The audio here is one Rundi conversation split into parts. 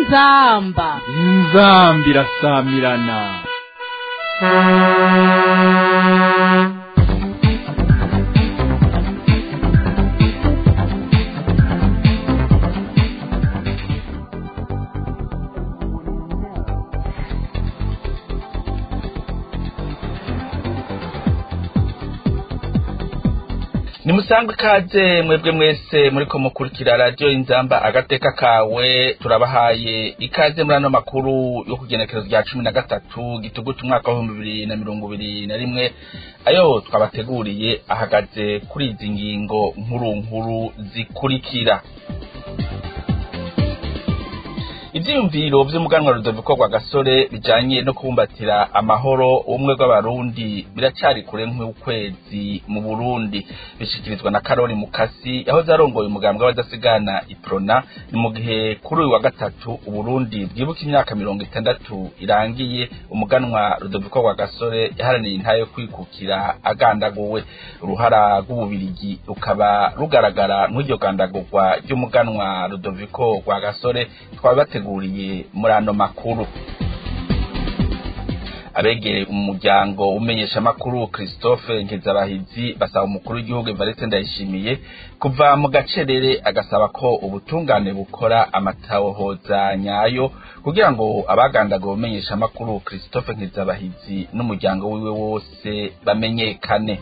inzamba inzamba irasamirana nimusangwe ikaze mwebwe mwese muriko mukurikira radiyo inzamba agateka kawe turabahaye ikaze muri ano makuru yo kugenekerezo rya cumi na gatatu gituguta umwaka w'ibihumbi bibiri na mirongo ibiri na rimwe ayo twabateguriye ahagaze kuri izi ngingo nkuru nkuru zikurikira ivyiyumviro vy'umuganwa Rudoviko rwa gasore bijanye no kubumbatira amahoro ubumwe bw'abarundi biracari kure nk'ukwezi mu burundi bishikirizwa na karori mukasi yahoze arongoye umugambwe w'abadasigana iprona ni mu gihe kuri uyu wa gatatu uburundi bwibuka imyaka mirongo itandatu irangiye umuganwa Rudoviko rwa gasore yaharaniye intahe yo kwikukira agandaguwe uruhara rw'ububirigi rukaba rugaragara nk'iryo gandagurwa ry'umuganwa Rudoviko rwa gasore twabateguriye muri ano makuru abegereye umuryango umenyesha makuru Christophe Nkezabahizi basaba umukuru w'igihugu Evariste Ndayishimiye kuva mu gacerere agasaba ko ubutungane bukora amatahoza nyayo kugira ngo abagandaga umenyesha makuru Christophe Nkezabahizi n'umuryango wiwe wose bamenyekane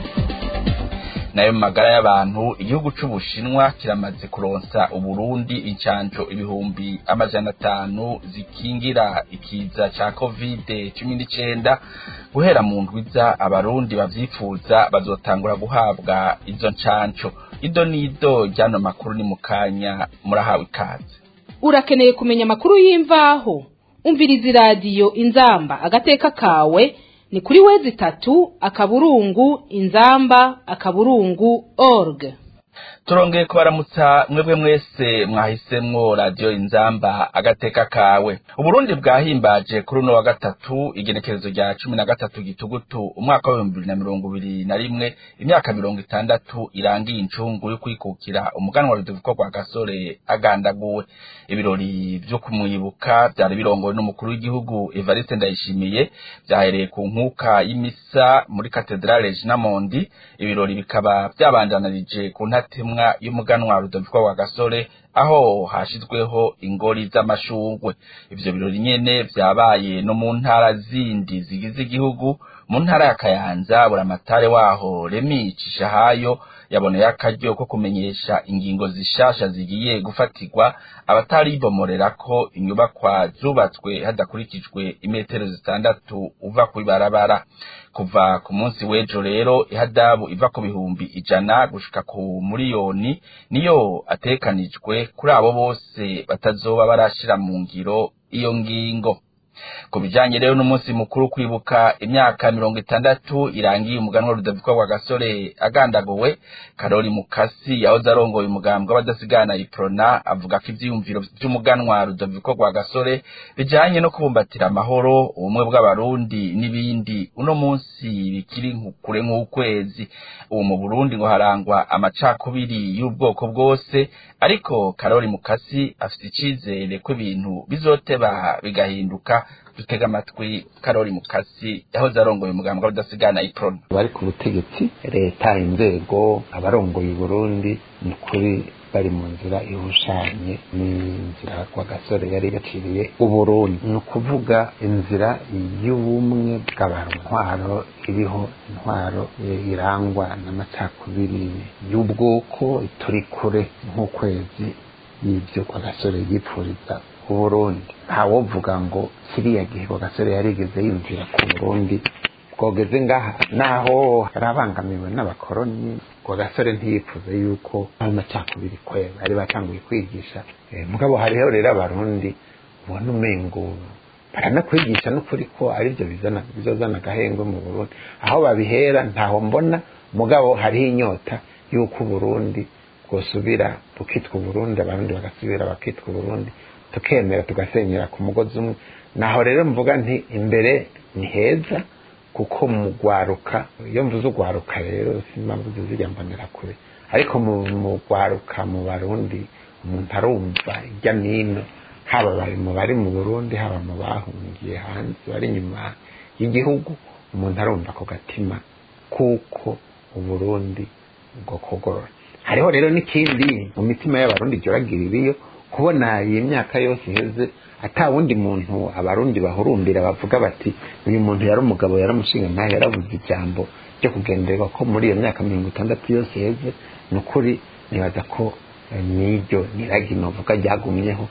nayo mu magara y'abantu igihugu c'ubushinwa kiramaze kuronsa uburundi incanco ibihumbi amajana atanu zikingira ikiza ca kovide cumi n'icenda guhera mu ndwiza abarundi bavyifuza bazotangura guhabwa izo ncanco ido n'ido ryano makuru ni mu kanya murahawe ikaze urakeneye kumenya amakuru y'imvaho umviriza iradiyo inzamba agateka kawe ni kuri wezi itatu akaburungu inzamba akaburungu org turongeye kubaramutsa mwebwe mwese mwahisemwo radiyo inzamba agateka kawe uburundi bwahimbaje kuri uno wa gatatu igenekerezo rya cumi na gatatu gitugutu umwaka w'ibihumbi bibiri na mirongo ibiri na rimwe imyaka mirongo itandatu irangiye incungu yo kwikukira umuganwa rudoviko rwa gasore agandaguwe ibirori vyo kumwibuka vyari birongowe n'umukuru w'igihugu evariste ndayishimiye vyahereye ku nkuka y'imisa muri katedrale jinamondi ibirori bikaba vyabandanirije ku ntatemwa y'umuganwa Rudoviko rwa gasore aho hashizweho ingori z'amashurwe ivyo birori nyene vyabaye no mu ntara zindi zigize igihugu mu ntara ya kayanza buramatare waho remi cishahayo yaboneye akaryo ko kumenyesha ingingo zishasha zigiye gufatirwa abataribomorera ko inyubakwa zubatswe hadakurikijwe imetero zitandatu uva kw'ibarabara kuva ku munsi w'ejo rero ihadabu iva ku bihumbi ijana gushika ku miliyoni niyo atekanijwe kuri abo bose batazoba barashira mu ngiro iyo ngingo ku bijanye rero n'umunsi mukuru kwibuka imyaka mirongo itandatu irangiye umuganwa Rudoviko rwa gasore agandaguwe karori mukasi yahoze arongoye umugambwe w'abadasigana iprona avuga ko ivyiyumviro vy'umuganwa Rudoviko rwa gasore bijanye no kubumbatira amahoro ubumwe bw'abarundi n'ibindi uno munsi bikiri kure nk'ukwezi ubu mu Burundi ngo harangwa amacakubiri y'ubwoko bwose ariko karori mukasi afite icizere ko ibintu bizoteba bigahinduka dutega amatwi karori mukasi yahoze arongoye umugambwe w'udasigana iprona bari ku butegetsi leta inzego abarongoye uburundi ni ukuri bari mu nzira ihushanye n'inzira kwa gasore yari yaciriye uburundi ni ukuvuga inzira y'ubumwe bw'abantu intwaro iriho intwaro irangwa n'amacakubiri y'ubwoko turi kure nk'ukwezi y'ibyo kwa gasore yipfuriza uburundi ntawovuga ngo kiriya gihe kwa gasore yarigeze yumvira ku burundi bwogeze ngaha naho yarabangamiwe n'abakoroni kwa gasore ntiyipfuze yuko ayo macakubiri kwe bari batanguye kwigisha mugabo hariho rero abarundi ubona umengo baranakwigisha n'ukuri ko aribyo bizozana agahengwe mu burundi aho babihera ntaho mbona mugabo hariho inyota y'uko uburundi bwosubira bukitwa uburundi abarundi bagasubira bakitwa uburundi tukemera tugasenyera ku mugozi umwe naho rero mvuga nti imbere ni heza kuko mu gwaruka iyo mvuze ugwaruka rero simpamvu zizijya mbonera kure ariko mu gwaruka mu barundi umuntu arumva ijya n'ino haba bari mu bari mu burundi haba mu bahungiye hanze bari inyuma y'igihugu umuntu arumva ako gatima kuko uburundi bwo kugorora hariho rero n'ikindi mu mitima y'abarundi ryoragira ibiyo kubona iyi myaka yose iheze ata wundi muntu abarundi bahurumbira bavuga bati uyu muntu yari umugabo yari umushinga ntayo yarabuze ijambo ryo kugenderwa ko muri iyo myaka mirongo itandatu yose iheze ni ukuri nibaza ko n'iryo niragi novuga ryagumyeho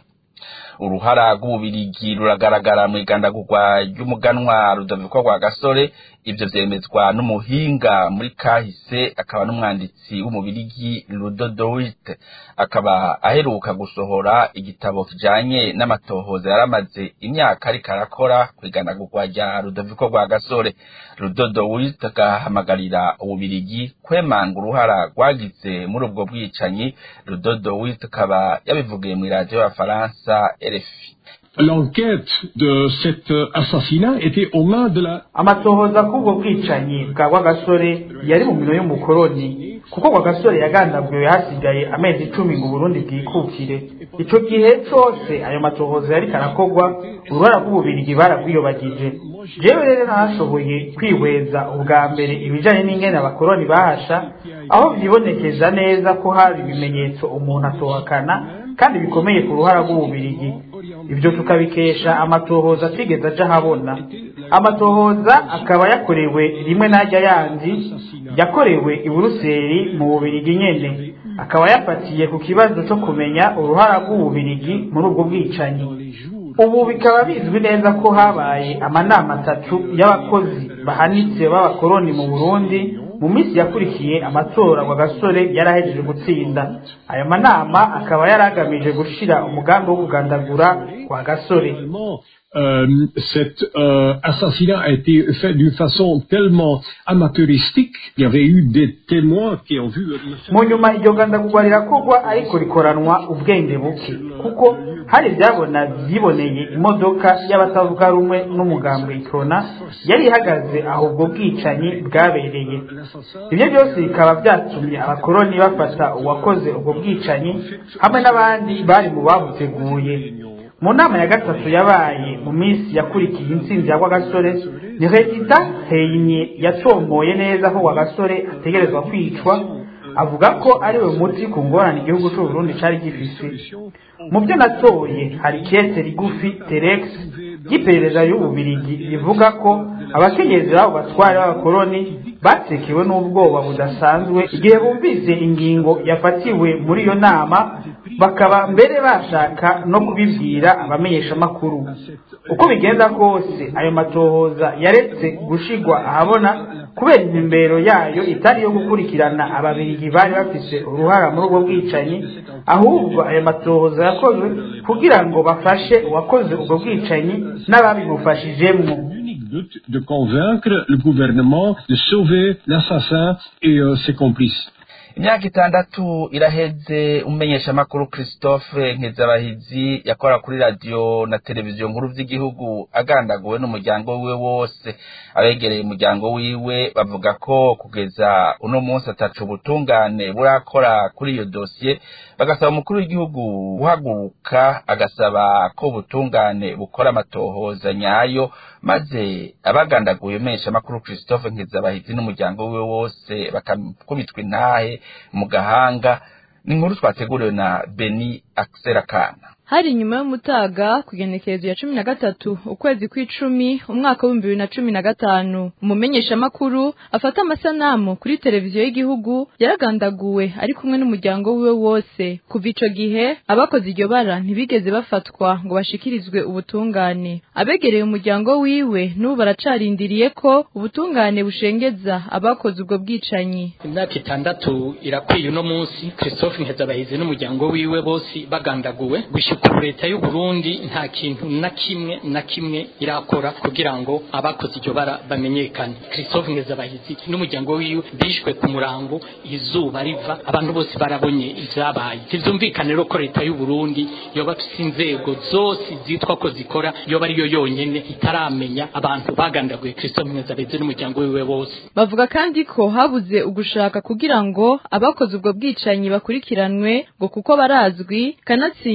uruhara rw'ububirigi ruragaragara mu igandagurwa ry'umuganwa rudaviko rwa gasore ibyo vyemezwa n'umuhinga muri kahise akaba n'umwanditsi w'umubirigi rudodowite akaba aheruka gusohora igitabo kijanye n'amatohoza yaramaze imyaka ariko arakora ku igandagurwa rya rudaviko rwa gasore rudodowite agahamagarira ububirigi kwemanga uruhara rwagize muri ubwo bwicanyi rudodowite akaba yabivugiye mu iradiyo y'abafaransa RFI L'enquête de cet assassinat était aux mains de la amatohoza k'ubwo bwicanyi bwa rwagasore yari mu mino y'umukoroni kuko rwagasore yagandaguye hasigaye amezi icumi ngo burundi bwikukire ico gihe cose ayo matohoza yariko arakorwa uruhara rw'ububirigi baragwiyobagije jewe rero nahashoboye kwihweza ubwa mbere ibijanye n'ingene abakoroni bahasha aho vyibonekeza neza ko hari ibimenyetso umuntu atohakana kandi bikomeye ku ruhara rw'ububirigi ibyo tukabikesha amatohoza atigeze aja ahabona amatohoza akaba yakorewe rimwe n'ajya yandi yakorewe i buruseli mu bubirigi nyene akaba yafatiye ku kibazo cyo kumenya uruhara rw'ububirigi muri ubwo bwicanyi ubu bikaba bizwi neza ko habaye amanama atatu y'abakozi bahanitse b'abakoroni mu burundi mu minsi yakurikiye amatora wa gasore yarahejeje gutsinda ayo manama akaba yari agamije gushira umugambi wo kugandagura wa gasore Euh, cet euh, assassinat a été fait d'une façon tellement amateuristique. Il y avait eu des témoins qui ont vu. mu nyuma iryo gandagurwa rirakorwa ariko rikoranwa ubwenge buke kuko hari ibyabona byiboneye imodoka y'abatavuga rumwe n'umugambi ikona yari ihagaze aho ubwo bwicanyi bwabereye ibyo byose bikaba byatumye abakoroni bafata uwakoze ubwo bwicanyi hamwe n'abandi bari mu babuteguye mu nama ya gatatu yabaye mu minsi yakurikiye intsinzi ya rwagasore ni regita heyinye yatomoye neza ko rwagasore ategerezwa kwicwa avuga ko ari we muti ku ngorane igihugu cy'u Burundi cyari gifise mu byo natoye hari kete rigufi terex ry'iperereza y'ububirigi rivuga ko abakenyezi b'abo batwari b'abakoroni batekewe n'ubwoba budasanzwe igihe bumvise ingingo yafatiwe muri iyo nama bakaba mbere bashaka no kubibwira abamenyeshamakuru uko bigenda kose ayo matohoza yaretse gushigwa ahabona kubera intumbero yayo itari iyo gukurikirana ababirigi bari bafise uruhara muri ubwo bwicanyi ahubwo ayo matohoza yakozwe kugira ngo bafashe uwakoze ubwo bwicanyi n'ababimufashijemwo de convaincre le gouvernement de sauver l'assassin et euh, ses complices. imyaka itandatu iraheze umumenyeshamakuru christophe nkezabahizi yakora kuri radiyo na televiziyo nkuru by'igihugu agandaguwe n'umuryango wiwe wose abegereye umuryango wiwe bavuga ko kugeza uno munsi atacu ubutungane burakora kuri iyo dosiye bagasaba umukuru w'igihugu guhaguruka agasaba ko ubutungane bukora amatohoza nyayo maze abagandaguye umumenyeshamakuru christophe nkezabahizi n'umuryango wiwe wose bakakubitwa intahe mu gahanga ni inkuru twateguriwe na beni akiserakana hari nyuma y'umutaga ku igenekerezo ya cumi na gatatu ukwezi kw'icumi umwaka w'ibihumbi bibiri na cumi na gatanu umumenyeshamakuru afata amasanamu kuri televiziyo y'igihugu yaragandaguwe ari kumwe n'umuryango wiwe wose kuva ico gihe abakoze iryo bara ntibigeze bafatwa ngo bashikirizwe ubutungane abegereye umuryango wiwe n'ubu baracarindiriye ko ubutungane bushengeza abakoze ubwo bwicanyi imyaka itandatu irakwiye uno munsi christophe nkezabahizi n'umuryango wiwe bose bagandaguwe gushika ubu leta y'u Burundi nta kintu na kimwe na kimwe irakora kugira ngo abakoze iryo bara bamenyekane christophe nkezabahizi n'umuryango wiwe bishwe ku murango izuba riva abantu bose barabonye ivyabaye ntivyumvikane rero ko leta y'u Burundi yoba afise inzego zose zitwa ko zikora yoba ariyo yonyene itaramenya abantu bagandaguye christophe nkezabahizi n'umuryango wiwe bose bavuga kandi ko habuze ugushaka kugira ngo abakoze ubwo bwicanyi bakurikiranwe ngo kuko barazwi kanatsinda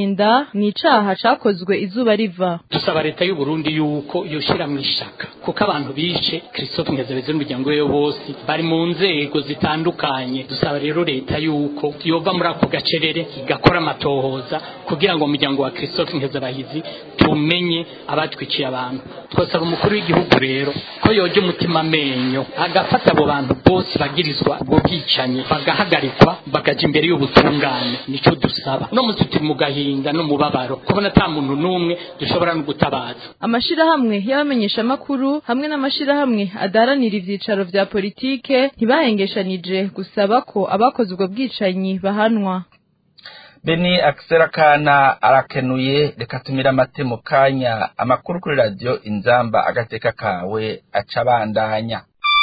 ni icaha cakozwe izuba riva dusaba leta y'u Burundi yuko yoshira mu ishaka kuko abantu bishe Christophe Ngezabeze n'umuryango we bose bari mu nzego zitandukanye dusaba rero leta yuko yova muri ako gacerere igakora amatohoza kugira ngo umuryango wa Christophe Nkezabahizi tumenye abatwikiye abantu twasaba umukuru w'igihugu rero ko yoje umutima amenyo agafata abo bantu bose bagirizwa ubwo bwicanyi bagahagarikwa bakaja imbere y'ubutungane nico dusaba no musi turi mu gahinda no mubabaro kubona ata muntu n'umwe dushobora no gutabaza amashirahamwe y'abamenyeshamakuru hamwe n'amashirahamwe adaharanira ivyicaro vya politike ntibahengeshanije gusaba ko abakoze ubwo bwicanyi bahanwa beni akisera kana arakenuye reka tumira amate mu kanya amakuru kuri radiyo inzamba agateka kawe aca abandanya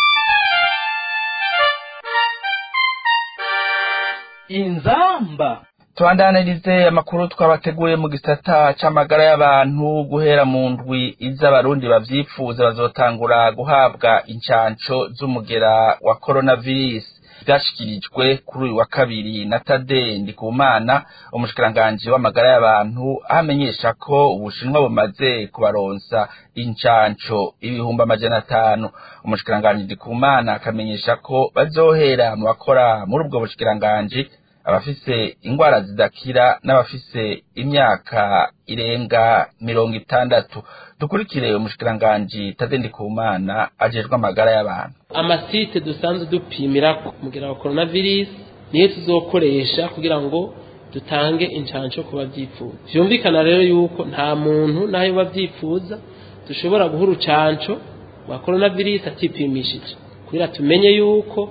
inzamba tubandanirize amakuru twabateguye mu gisata c'amagara y'abantu guhera mu ndwi iz'abarundi bavyifuza bazotangura guhabwa incanco z'umugera wa coronavirus vyashikirijwe kuri uyu wa kabiri na Tade Ndikumana umushikiranganji w'amagara y'abantu ahamenyesha ko ubushinwa bumaze kubaronsa incanco ibihumbi amajana atanu umushikiranganji Ndikumana akamenyesha ko bazohera mu bakora muri ubwo bushikiranganji abafise ingwara zidakira n'abafise imyaka irenga mirongo itandatu dukurikire umushikiranganji Tade Ndikumana ajejwe amagara y'abantu amasite dusanzwe dupimira kugira wa coronavirus niyo tuzokoresha kugira ngo dutange incanco ku bavyifuza vyumvikana rero yuko nta muntu nayo bavyifuza dushobora guha urucanco rwa coronavirus atipimishije kugira tumenye yuko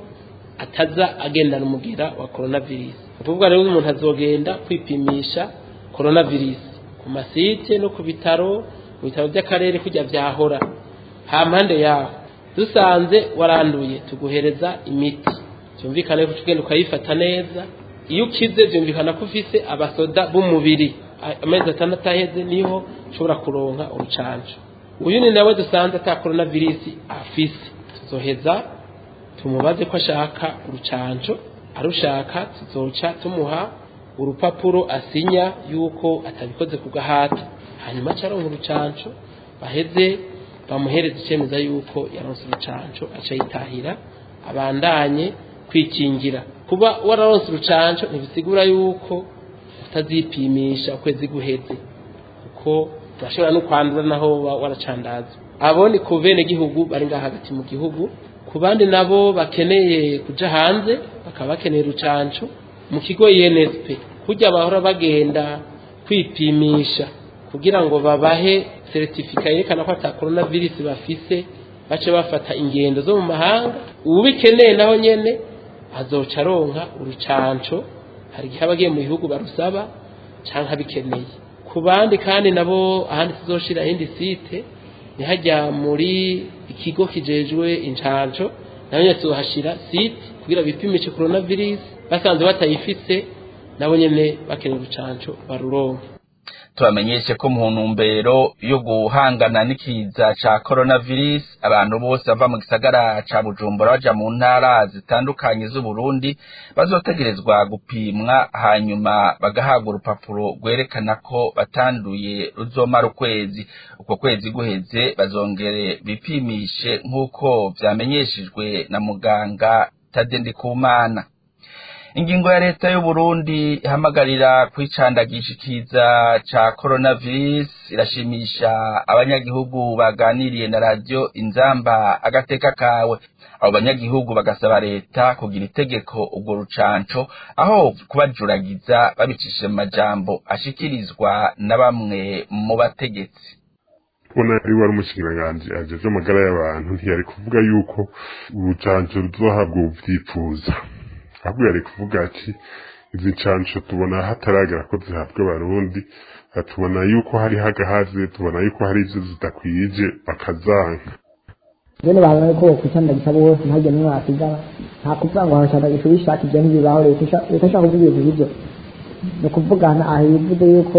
ataza agendana umugera wa coronavirus ukuvuga rero umuntu azogenda kwipimisha coronavirus ku masite no ku bitaro mu bitaro by'akarere kujya vyahora ha mpande yaho dusanze waranduye tuguhereza imiti byumvikane ko ugenda ukayifata neza iyo ukize byumvikana ko ufise abasoda b'umubiri amezi atandatu aheze niho ushobora kuronka urucanco uyu ni nawe dusanze ata coronavirus afise tuzoheza tumubaze ko ashaka urucanco arushaka tuzoca tumuha urupapuro asinya yuko atabikoze ku gahato hanyuma acaronka urucanco baheze bamuhereza icemeza yuko yaronse urucanco aca yitahira abandanye kwikingira kuba wararonse urucanco ntibisigura yuko utazipimisha ukwezi guheze kuko urashobora no kwandura naho waracandaza abo ni ku bene gihugu bari ngaha hagati mu gihugu ku bandi nabo bakeneye kuja hanze bakaba bakeneye urucanco mu kigo INSP kujya bahora bagenda kwipimisha kugira ngo babahe certificat yerekana ko ata coronavirus bafise bace bafata ingendo zo mu mahanga ubikeneye naho nyene azoca aronka urucanco hari igihe abagiye mu bihugu barusaba canke abikeneye ku bandi kandi nabo ahandi tuzoshira indi site nihajya muri ikigo kijejwe incanco naho nyene tuzohashira site kugira bipimishe coronavirus basanze batayifise nabo nyene bakeneye urucanco baruronke tubamenyeshe ko mu ntumbero yo guhangana n'ikiza ca coronavirus abantu bose bava mu gisagara ca bujumbura baja mu ntara zitandukanye z'uburundi bazotegerezwa gupimwa hanyuma bagahabwa urupapuro rwerekana ko batanduye ruzomara ukwezi uko kwezi guheze bazongere bipimishe nk'uko vyamenyeshejwe na muganga Tade Ndikumana ingingo ya leta y'u Burundi ihamagarira kwicandagisha ikiza ca coronavirus irashimisha abanyagihugu baganiriye na radio inzamba agateka kawe abo banyagihugu bagasaba leta kugira itegeko ubwo rucanco aho kubajuragiza babicishije mu majambo ashikirizwa na bamwe mu bategetsi kubona ari wari umushikiranganji ajeje amagara y'abantu ntiyari kuvuga yuko urucanco ruzohabwa ubuvyifuza ahubwo yari kuvuga ati izi ncanco tubona hataragera ko zihabwa abarundi tubona yuko hari hagahaze tubona yuko hari ivyo zidakwije bakazanka bene bahawe ko kwicandagisha bose ntajya nimwe basigara nta kuvuga ngo harashandagisha ubishaka ibyo ntibibaho leta ishaka kuvuga ibintu bivyo ni ukuvugana aho bivuze yuko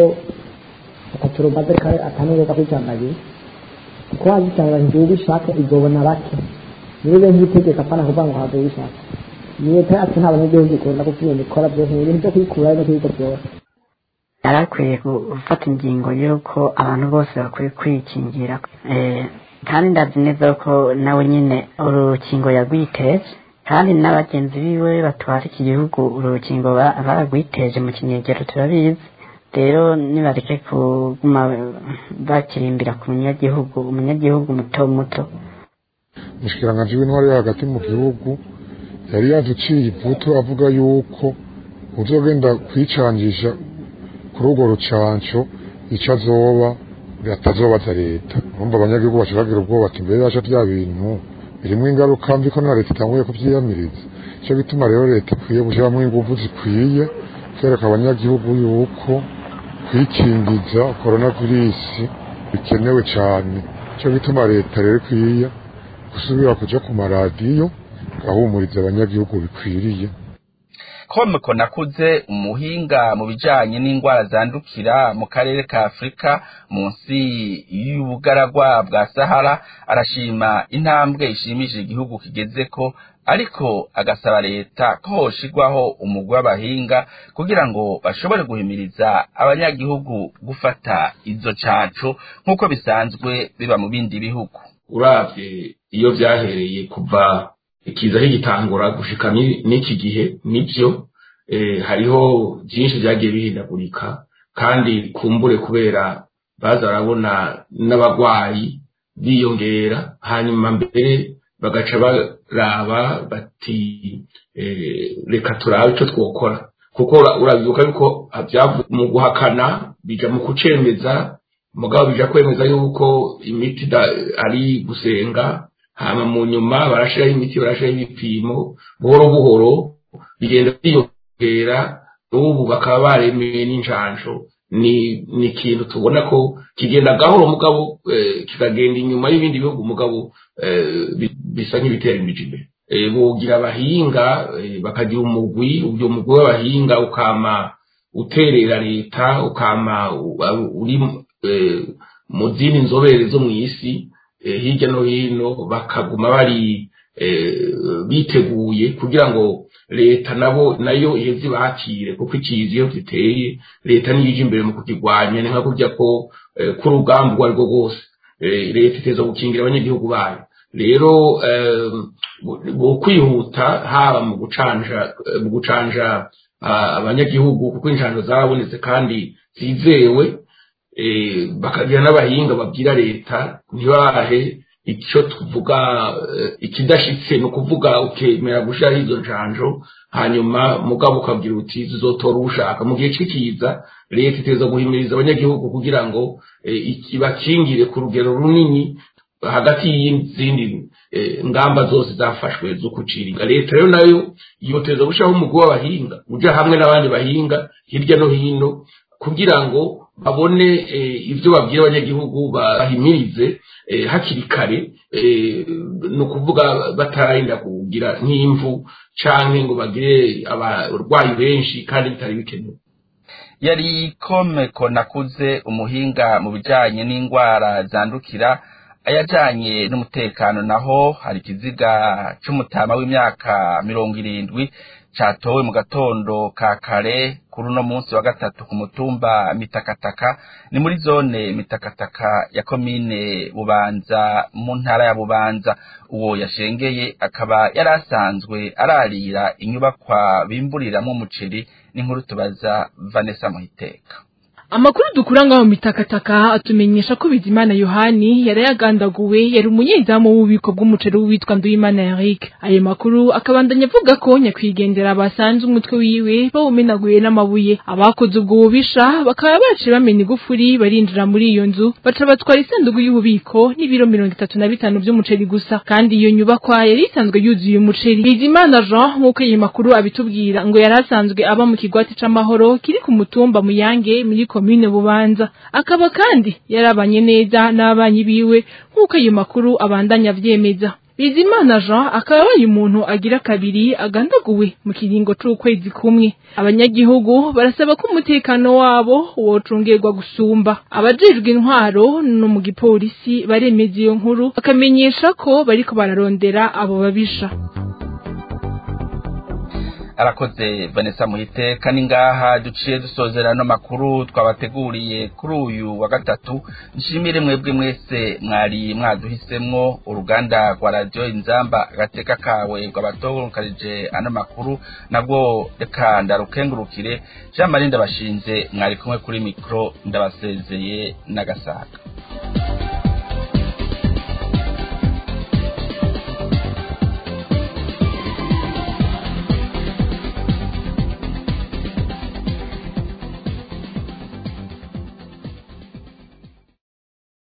atatu rumaze atanureka kwicandagisha kuko wazicandagisha ubishaka izobona bake nibibe nk'itegeko apana kuvuga ngo habe ubishaka leta yacu nta banyagihugu ikunda kuko ibintu ikora byose ni ibintu byo kwikura no kwiga byose yari akwiye gufata ingingo y'uko abantu bose bakwiye kwikingira Eh, kandi ndazi neza ko nawe nyine urukingo yagwiteje kandi n'abagenzi biwe batwara iki gihugu urukingo ba- baragwiteje mu kinyegero turabizi rero nibareke kuguma bakirimbira ku munyagihugu umunyagihugu muto muto umushikiranganji w'intwari yo hagati mu gihugu yari yaduciye ivutu avuga yuko uzogenda kwicangisha kuri urwo rucanco ico azoba atazobaza leta urumva abanyagihugu baca bagira ubwoba ati mbere yaca vya bintu birimwo ingaruka mbi ko na leta itanguye kuvyiyamiriza ico gituma rero leta ikwiye gushiramwo inguvu zikwiye kwereka abanyagihugu yuko kwikingiza koronavirisi bikenewe cane ico gituma leta rero ikwiye gusubira kuja ku maradiyo gahumuriza abanyagihugu bikwiriye komeko nakuze umuhinga mu bijanye n'indwara zandukira mu karere ka afurika munsi y'ubugaragwa bwa sahara arashima intambwe ishimishije igihugu kigezeko ariko agasaba leta ko hoshirwaho umugwi w'abahinga kugira ngo bashobore guhimiriza abanyagihugu gufata izo canco nk'uko bisanzwe biba mu bindi bihugu uravye iyo vyahereye kuva ikiza kigitangura gushika ni- n'iki gihe nivyo eh, hariho vyinshi vyagiye bihindagurika kandi kumbure kubera baza barabona n'abagwayi biyongera hanyuma mbere bagaca baraba bati eh, reka turabe ico twokora kuko ura- urabibuka yuko vyavu mu guhakana bija mu kucemeza mugabo bija kwemeza yuko imiti da- ari gusenga hama mu nyuma barashiraho imiti barashiraho ibipimo buhoro buhoro bigenda byiyongera n'ubu bakaba baremeye n'injanjo ni ni ikintu tubona ko kigenda gahoro mugabo eh, kikagenda inyuma y'ibindi bihugu mugabo eh, bi- bisa nk'ibitera imiji imbere Eh, bogira abahinga eh, bakagira umugwi uyo mugwi w'abahinga ukama uterera leta ukama u- uri eh, mu zindi nzobere zo mu isi eh, hirya no hino bakaguma bari eh, biteguye kugira ngo leta nabo nayo iheze bakire kuko ikizi iyo giteye leta niyo ije imbere mu kukigwanya ni nka kurya ko eh, k'urugamba urwo ari rwo rwose Eh, leta iteza gukingira abanyagihugu bayo rero eh, bu- bu- kwihuta haba mu gucanja eh, mu gucanja ah, abanyagihugu kuko injanjo zarabonetse kandi zizewe eh, bakagira n'abahinga babwira leta ntibahe icyo tuvuga eh, ikidashitse ni ukuvuga ukemera gushiraho izo njanjo hanyuma mugabo ukabwira uti zizotora ushaka mu gihe c'ikiza leta iteza guhimiriza abanyagihugu kugira ngo eh, iki- bakingire ku rugero runini hagati y'izindi eh, ngamba zose zafashwe zo kuciringa leta rero nayo yoteza gushiraho umugwi w'abahinga uja hamwe n'abandi bahinga hirya no hino kugira ngo babone eh, ivyo babwira abanyagihugu bahimirize eh, hakiri kare eh, ni ukuvuga batararinda kugira nk'imvu canke ngo bagire abarwayi benshi kandi bitari bikenewe yari komeko nakuze umuhinga mu bijanye n'indwara zandukira ayajanye n'umutekano naho hari ikiziga c'umutama w'imyaka mirongo irindwi catowe mu gatondo ka kare kuri uno munsi wa gatatu ku mutumba mitakataka ni muri zone mitakataka ya komine bubanza mu ntara ya bubanza uwo yashengeye akaba yari asanzwe ararira inyubakwa bimburiramwo umuceri n'inkuru tubaza vanessa muhiteka amakuru dukura ngaho mitakataka atumenyesha ko bizimana yohani yari yagandaguwe yari umunyezamu w'ububiko bw'umuceri witwa nduyimana eric ayo makuru akabandanya avuga ko nyakwigendera basanze umutwe wiwe bawumenaguye n'amabuye abakoze ubwo bubisha bakaba baciye bamena igufuri barinjira muri iyo nzu baca batwara isanduku y'ububiko n'ibiro mirongo itatu na bitanu by'umuceri gusa kandi iyo nyubakwa yari isanzwe yuzuye umuceri bizimana jean nk'uko iyi makuru abitubwira ngo yari asanzwe aba mu kigwati c'amahoro kiri ku mutumba muyange muri komine bubanza akaba kandi yarabanye neza n'abanyi biwe nk'uko ayo makuru abandanya avyemeza bizimana jean akaba abaye umuntu agira kabiri agandaguwe mu kiringo c'ukwezi kumwe abanyagihugu barasaba ko umutekano wabo wocungerwa gusumba abajejwe intwaro no mu gipolisi baremeza iyo nkuru bakamenyesha ko bariko bararondera abo babisha arakoze vanessa muhite kandi ngaha duciye dusozera no makuru twabateguriye kuri uyu wa gatatu nshimire mwebwe mwese mwari mwaduhisemwo uruganda rwa radiyo inzamba agateka kawe rwabatonkarije ano makuru nabwo reka ndarukengurukire jean marie ndabashinze mwari kumwe kuri mikoro ndabasezeye n'agasaga